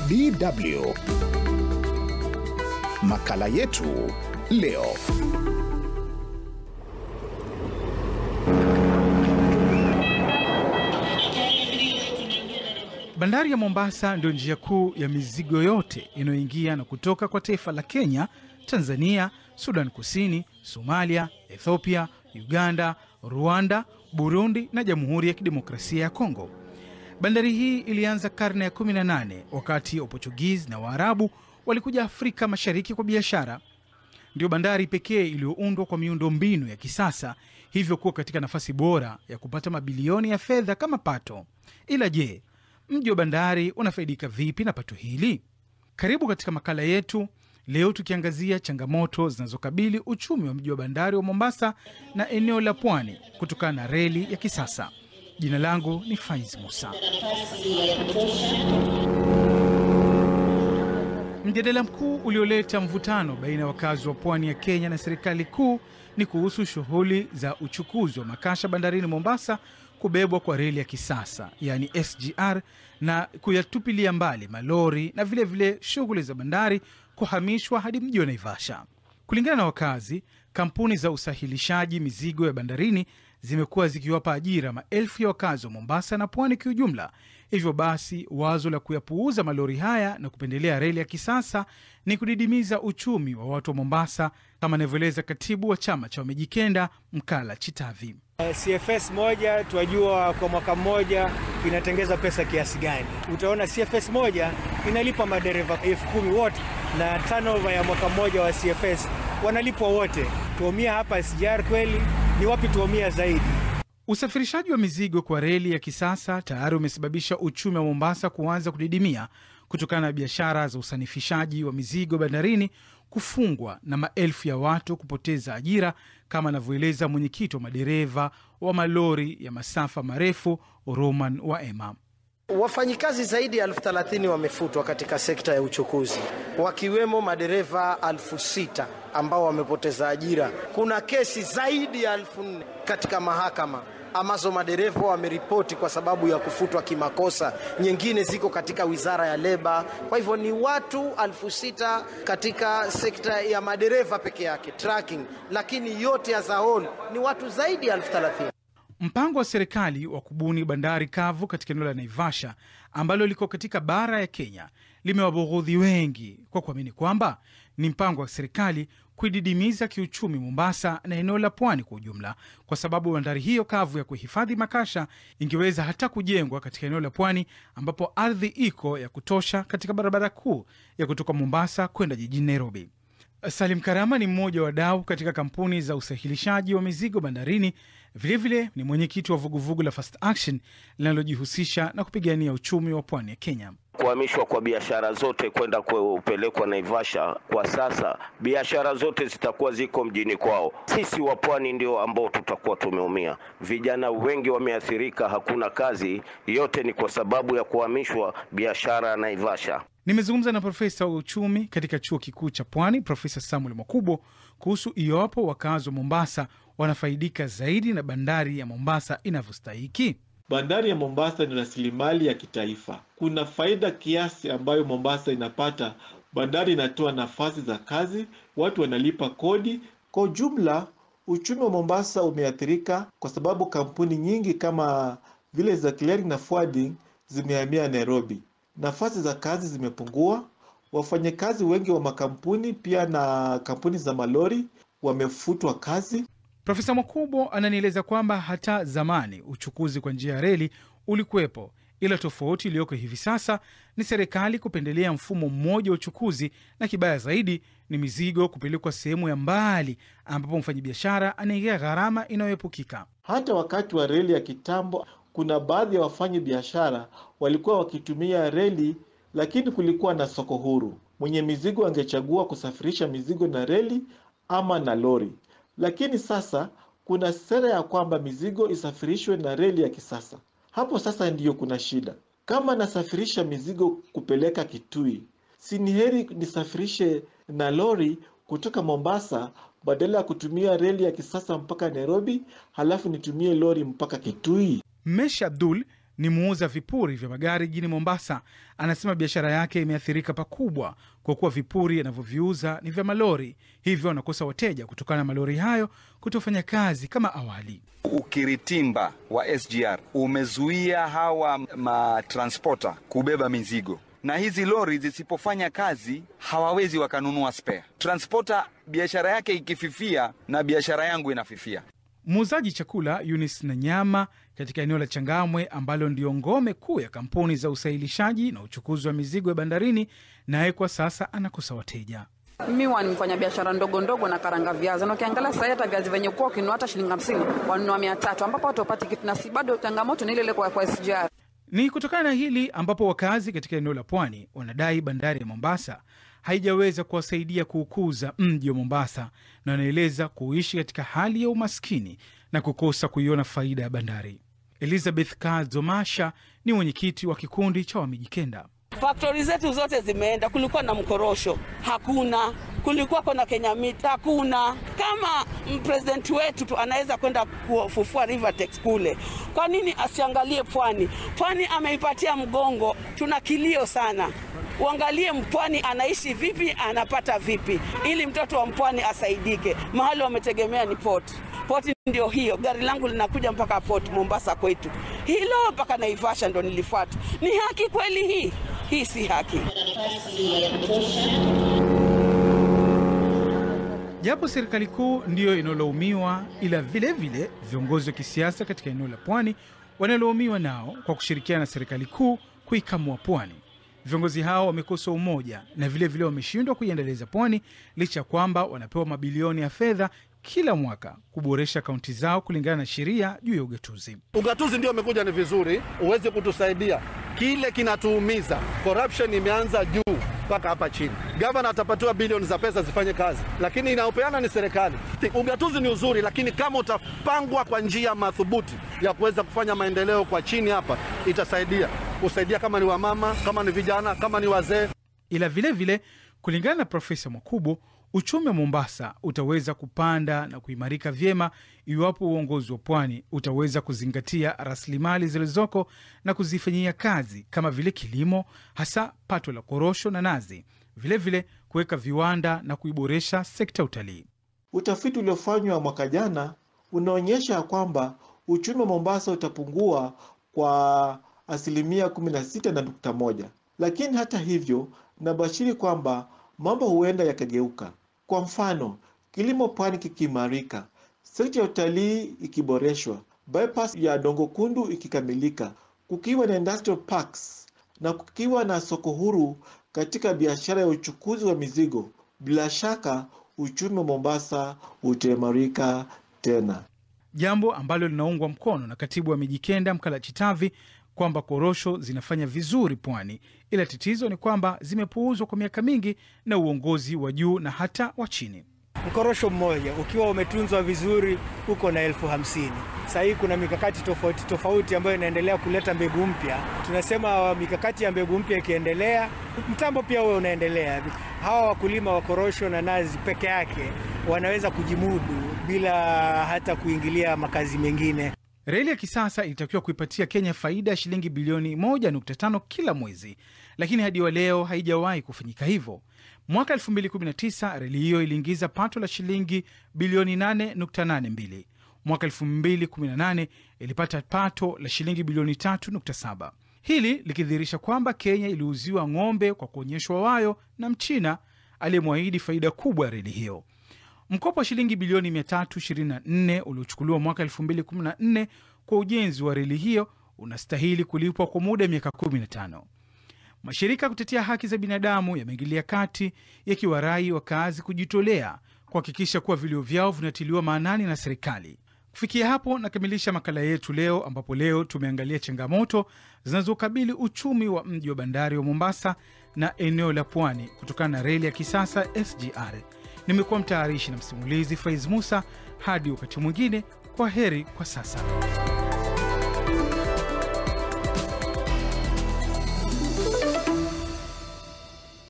DW. Makala yetu leo. Bandari ya Mombasa ndio njia kuu ya mizigo yote inayoingia na kutoka kwa taifa la Kenya, Tanzania, Sudan Kusini, Somalia, Ethiopia, Uganda, Rwanda, Burundi na Jamhuri ya Kidemokrasia ya Kongo. Bandari hii ilianza karne ya 18 wakati Waportugizi na Waarabu walikuja Afrika Mashariki kwa biashara. Ndio bandari pekee iliyoundwa kwa miundo mbinu ya kisasa, hivyo kuwa katika nafasi bora ya kupata mabilioni ya fedha kama pato. Ila je, mji wa bandari unafaidika vipi na pato hili? Karibu katika makala yetu leo, tukiangazia changamoto zinazokabili uchumi wa mji wa bandari wa Mombasa na eneo la pwani kutokana na reli ya kisasa. Jina langu ni Faiz Musa. Mjadala mkuu ulioleta mvutano baina ya wakazi wa pwani ya Kenya na serikali kuu ni kuhusu shughuli za uchukuzi wa makasha bandarini Mombasa kubebwa kwa reli ya kisasa yaani SGR na kuyatupilia mbali malori na vilevile shughuli za bandari kuhamishwa hadi mji wa Naivasha. Kulingana na wakazi, kampuni za usahilishaji mizigo ya bandarini zimekuwa zikiwapa ajira maelfu ya wakazi wa Mombasa na pwani kiujumla. Hivyo basi, wazo la kuyapuuza malori haya na kupendelea reli ya kisasa ni kudidimiza uchumi wa watu wa Mombasa, kama anavyoeleza katibu wa chama cha Wamejikenda Mkala Chitavi. CFS moja twajua kwa mwaka mmoja inatengeza pesa kiasi gani. Utaona CFS moja inalipa madereva elfu kumi wote, na turnover ya mwaka mmoja wa CFS wanalipwa wote. Tuumia hapa SGR kweli? Ni wapi tuumia zaidi? Usafirishaji wa mizigo kwa reli ya kisasa tayari umesababisha uchumi wa Mombasa kuanza kudidimia kutokana na biashara za usanifishaji wa mizigo bandarini kufungwa na maelfu ya watu kupoteza ajira, kama anavyoeleza mwenyekiti wa madereva wa malori ya masafa marefu Roman Waema. Wafanyikazi zaidi ya elfu thelathini wamefutwa katika sekta ya uchukuzi, wakiwemo madereva elfu sita ambao wamepoteza ajira. Kuna kesi zaidi ya elfu nne katika mahakama ambazo madereva wameripoti kwa sababu ya kufutwa kimakosa, nyingine ziko katika wizara ya leba. Kwa hivyo ni watu elfu sita katika sekta ya madereva peke yake tracking, lakini yote ya zaoni ni watu zaidi ya elfu thelathini. Mpango wa serikali wa kubuni bandari kavu katika eneo la Naivasha ambalo liko katika bara ya Kenya limewabughudhi wengi kwa kuamini kwamba ni mpango wa serikali kuididimiza kiuchumi Mombasa na eneo la pwani kwa ujumla, kwa sababu bandari hiyo kavu ya kuhifadhi makasha ingeweza hata kujengwa katika eneo la pwani ambapo ardhi iko ya kutosha katika barabara kuu ya kutoka Mombasa kwenda jijini Nairobi. Salim Karama ni mmoja wa wadau katika kampuni za usahilishaji wa mizigo bandarini. Vilevile vile, ni mwenyekiti wa vuguvugu la Fast Action linalojihusisha na kupigania uchumi wa pwani ya Kenya. Kuhamishwa kwa biashara zote kwenda kupelekwa Naivasha, kwa sasa biashara zote zitakuwa ziko mjini kwao. Sisi wa pwani ndio ambao tutakuwa tumeumia. Vijana wengi wameathirika, hakuna kazi. Yote ni kwa sababu ya kuhamishwa biashara ya Naivasha. Nimezungumza na profesa wa uchumi katika chuo kikuu cha Pwani, Profesa Samuel Mwakubo kuhusu iwapo wakazi wa Mombasa wanafaidika zaidi na bandari ya Mombasa inavyostahiki. Bandari ya Mombasa ni rasilimali ya kitaifa. Kuna faida kiasi ambayo Mombasa inapata. Bandari inatoa nafasi za kazi, watu wanalipa kodi. Kwa ujumla, uchumi wa Mombasa umeathirika kwa sababu kampuni nyingi kama vile za clearing na forwarding zimehamia Nairobi. Nafasi za kazi zimepungua. Wafanyakazi wengi wa makampuni pia na kampuni za malori wamefutwa kazi. Profesa Mwakubo ananieleza kwamba hata zamani uchukuzi kwa njia ya reli ulikuwepo, ila tofauti iliyoko hivi sasa ni serikali kupendelea mfumo mmoja wa uchukuzi, na kibaya zaidi ni mizigo kupelekwa sehemu ya mbali ambapo mfanyabiashara anaingia gharama inayoepukika. Hata wakati wa reli ya kitambo, kuna baadhi ya wafanyi biashara walikuwa wakitumia reli, lakini kulikuwa na soko huru. Mwenye mizigo angechagua kusafirisha mizigo na reli ama na lori lakini sasa kuna sera ya kwamba mizigo isafirishwe na reli ya kisasa. Hapo sasa ndiyo kuna shida. Kama nasafirisha mizigo kupeleka Kitui, si ni heri nisafirishe na lori kutoka Mombasa badala ya kutumia reli ya kisasa mpaka Nairobi, halafu nitumie lori mpaka Kitui? Mesh Abdul ni muuza vipuri vya magari jijini Mombasa. Anasema biashara yake imeathirika pakubwa kwa kuwa vipuri anavyoviuza ni vya malori, hivyo anakosa wateja kutokana na malori hayo kutofanya kazi kama awali. Ukiritimba wa SGR umezuia hawa matransporta kubeba mizigo, na hizi lori zisipofanya kazi hawawezi wakanunua spare. Transporta biashara yake ikififia, na biashara yangu inafifia. Muuzaji chakula Eunice na nyama katika eneo la Changamwe ambalo ndio ngome kuu ya kampuni za usahilishaji na uchukuzi wa mizigo ya bandarini, naye kwa sasa anakosa wateja. Mi huwa ni mfanya biashara ndogo ndogo na karanga viazi, na ukiangalia sasa hata viazi venye kuwa ukinunua hata shilingi hamsini wanunua mia tatu ambapo watu wapati kitu, na si bado changamoto ni ile ile kwa, kwa SGR. Ni kutokana na hili ambapo wakazi katika eneo la pwani wanadai bandari ya Mombasa haijaweza kuwasaidia kuukuza mji wa Mombasa, na wanaeleza kuishi katika hali ya umaskini na kukosa kuiona faida ya bandari. Elizabeth Kazomasha ni mwenyekiti wa kikundi cha Wamijikenda. Faktori zetu zote zimeenda. Kulikuwa na mkorosho, hakuna. Kulikuwa kuna Kenya Meat, hakuna. Kama president wetu tu anaweza kwenda kufufua Rivertex kule, kwa nini asiangalie pwani? Pwani ameipatia mgongo, tuna kilio sana. Uangalie mpwani anaishi vipi, anapata vipi, ili mtoto wa mpwani asaidike. Mahali wametegemea ni port. Poti ndio hiyo, gari langu linakuja mpaka port Mombasa kwetu, hilo mpaka Naivasha ndo nilifuata. Ni haki kweli hii? Hii si haki. Japo serikali kuu ndiyo inalaumiwa, ila vilevile vile, viongozi wa kisiasa katika eneo la pwani wanalaumiwa nao kwa kushirikiana na serikali kuu kuikamua pwani. Viongozi hao wamekosa umoja na vilevile wameshindwa kuiendeleza pwani licha ya kwamba wanapewa mabilioni ya fedha kila mwaka kuboresha kaunti zao kulingana na sheria juu ya ugatuzi. Ugatuzi ndio umekuja ni vizuri, uweze kutusaidia. Kile kinatuumiza, corruption imeanza juu mpaka hapa chini. Gavana atapatiwa bilioni za pesa zifanye kazi, lakini inayopeana ni serikali. Ugatuzi ni uzuri, lakini kama utapangwa kwa njia madhubuti ya kuweza kufanya maendeleo kwa chini hapa, itasaidia kusaidia, kama ni wamama, kama ni vijana, kama ni wazee. Ila vilevile vile, kulingana na Profesa Mwakubo, uchumi wa Mombasa utaweza kupanda na kuimarika vyema iwapo uongozi wa pwani utaweza kuzingatia rasilimali zilizoko na kuzifanyia kazi kama vile kilimo, hasa pato la korosho na nazi, vilevile kuweka viwanda na kuiboresha sekta ya utalii. Utafiti uliofanywa mwaka jana unaonyesha kwamba uchumi wa Mombasa utapungua kwa asilimia 16.1, lakini hata hivyo nabashiri kwamba mambo huenda yakageuka. Kwa mfano, kilimo pwani kikiimarika, sekta ya utalii ikiboreshwa, bypass ya Dongo Kundu ikikamilika, kukiwa na industrial parks na kukiwa na soko huru katika biashara ya uchukuzi wa mizigo, bila shaka uchumi wa Mombasa utaimarika tena, jambo ambalo linaungwa mkono na katibu wa Mijikenda Mkala Chitavi kwamba korosho zinafanya vizuri pwani, ila tatizo ni kwamba zimepuuzwa kwa miaka mingi na uongozi wa juu na hata wa chini. Mkorosho mmoja ukiwa umetunzwa vizuri uko na elfu hamsini. Sasa hii kuna mikakati tofauti tofauti ambayo inaendelea kuleta mbegu mpya. Tunasema mikakati ya mbegu mpya ikiendelea, mtambo pia huwe unaendelea. Hawa wakulima wa korosho na nazi peke yake wanaweza kujimudu bila hata kuingilia makazi mengine. Reli ya kisasa ilitakiwa kuipatia Kenya faida ya shilingi bilioni 1.5 kila mwezi, lakini hadi wa leo haijawahi kufanyika hivyo. Mwaka 2019 reli hiyo iliingiza pato la shilingi bilioni 8.82. Mwaka 2018 ilipata pato la shilingi bilioni 3.7, hili likidhihirisha kwamba Kenya iliuziwa ng'ombe kwa kuonyeshwa wayo na Mchina aliyemwahidi faida kubwa ya reli hiyo. Mkopo wa shilingi bilioni 324 uliochukuliwa mwaka 2014 kwa ujenzi wa reli hiyo unastahili kulipwa kwa muda wa miaka 15. Mashirika ya kutetea haki za binadamu yameingilia kati yakiwarai wakazi kujitolea kuhakikisha kuwa vilio vyao vinatiliwa maanani na serikali. Kufikia hapo nakamilisha makala yetu leo, ambapo leo tumeangalia changamoto zinazokabili uchumi wa mji wa bandari wa Mombasa na eneo la pwani kutokana na reli ya kisasa SGR. Nimekuwa mtayarishi na msimulizi Faiz Musa. Hadi wakati mwingine, kwa heri kwa sasa.